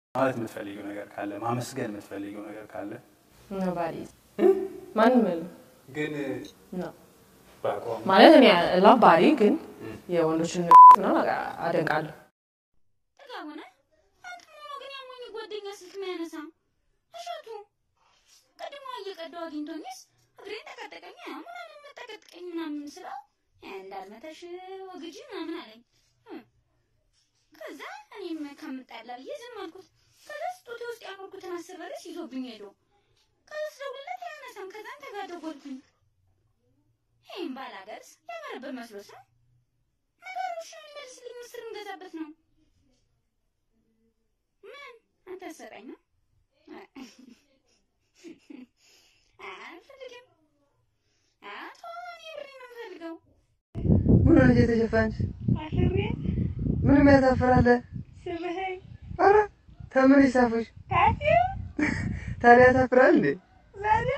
ማለት የምትፈልጊው ነገር ካለ ማመስገን የምትፈልጊው ነገር ካለ ባዲ ማንም የለም ግን ነው በአቋም ማለት እኔ ላቭ ባዲ ግን የወንዶችን ነው አደንቃለሁ። ጥጋብ ሆነ አንተ ሆኖ ግን ያሞኝ ጓደኛ ስልክ የሚያነሳ እሸቱ ቀድሞ እየቀዳው አግኝቶኝስ እግሬን ተቀጠቀኝ ምናምን መጠቀጥቀኝ ምናምን ስለው እንዳልመተሽ ወግጂ ምናምን አለኝ። እ። ከዛ እኔም ከምጣላ ብዬ ዝም አልኩት። ከዛ ስጦቴ ውስጥ ያኖርኩትን አስር በርስ ይዞብኝ ሄዶ ከዛ ስደውልለት አያነሳም። ከዛን ተጋደጎልኩኝ። ይህም ባላገርስ ያመረበት መስሎት ነው ነገሩ እሺ የሚመልስልኝ ምስር እንገዛበት ነው። ምን አንተ ሰጠኝ ነው? አልፈልግም። አቶ እኔ ብሬን ነው የምፈልገው። ምን ሆነሽ የተሸፋንሽ? አፍሬ ምንም ያሳፍራል? ስምህኝ ኧረ ተምን ይሳፉሽ? ካፊው ታዲያ ያሳፍራል እንዴ? ዛሬ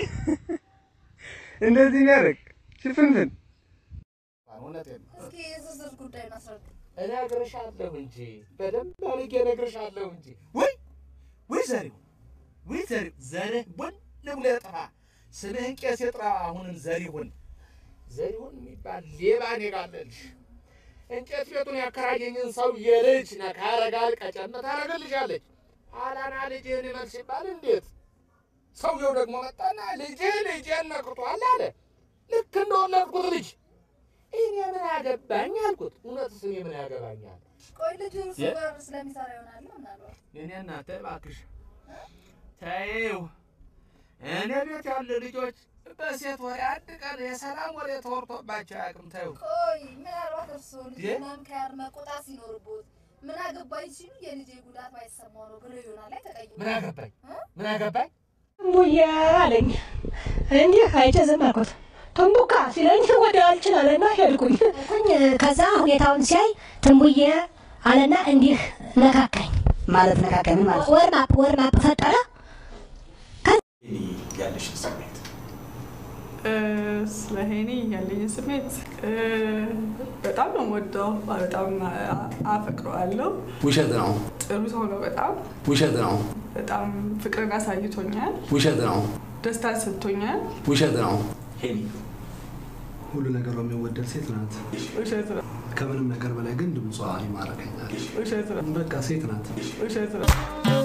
እንደዚህ ነው ያደረግ ሽፍንፍን እውነቴን ነው። እስኪ የዝርዝር ጉዳይ ማስረዱ። እነግርሻለሁ እንጂ በደንብ አድርጌ እነግርሻለሁ እንጂ። ወይ ወይ ዘሪሁን ወይ ዘሪሁን ዘርህ ቡን ብሎ ጥፋ። ስምህን ቄስ የጥራ አሁንም ዘሪሁን ዘሪሁን የሚባል ሌባ እኔ ጋር አለልሽ። እንጨት ቤቱን ያከራየኝን ሰው የልጅ ነካ ያረጋል፣ ቀጨም ታረገልሻለች። አላና ልጅህን ይመል ሲባል እንዴት ሰውየው ደግሞ መጣና ልጅህ ልጄን ነክቷል አለ። ልክ እንደወለድኩት ልጅ እኔ ምን ያገባኝ አልኩት። እውነትስ እኔ ምን ያገባኛል? ቆይ ልጁ እርሱ የ- ጋር ስለሚሰራ ይሆናል ምናልባት። እኔ እናተ እባክሽ ተይው። እኔ ቤት ያሉ ልጆች በሴት ወሬ አንድ ቀን የሰላም ወሬ ተወርቶባቸው አያውቅም። ተይው። ቆይ ምናልባት እርሱ ልጅ የ- ምናምን ከያር መቆጣት ሲኖርቦት ምን አገባኝ ሲሉ የልጄ ጉዳት ባይሰማው ነው ብሎ ይሆናል ላይ ተቀይሞ ምን አገባኝ ምን አገባኝ? ቡያ አለኝ። እንዲህ አይቼ ዝም አልኩት። ቱምቡካ ሲለኝ ወደ አልችላለና ሄድኩኝ። ኩኝ ከዛ ሁኔታውን ሲያይ ትንቡዬ አለና እንዲህ ነካካኝ ማለት ነካካይ ምን ማለት ነው? ወርማፕ ወርማፕ ፈጠረ ያለሽን ስሜት ስለ ሄኒ ያለኝ ስሜት እ፣ በጣም ነው የምወደው፣ በጣም አ- አፈቅረዋለሁ። ውሸት ነው፣ ጥሩ ሰው ነው። በጣም ውሸት ነው፣ በጣም ፍቅርን አሳይቶኛል፣ ውሸት ነው፣ ደስታን ሰጥቶኛል። ውሸት ነው። ሄኒ ሁሉ ነገሯ የሚወደድ ሴት ናት። ውሸት ነው፣ ከምንም ነገር በላይ ግን ድምጿ ይማረከኛል። ውሸት ነው፣ በቃ ሴት ናት። ውሸት ነው።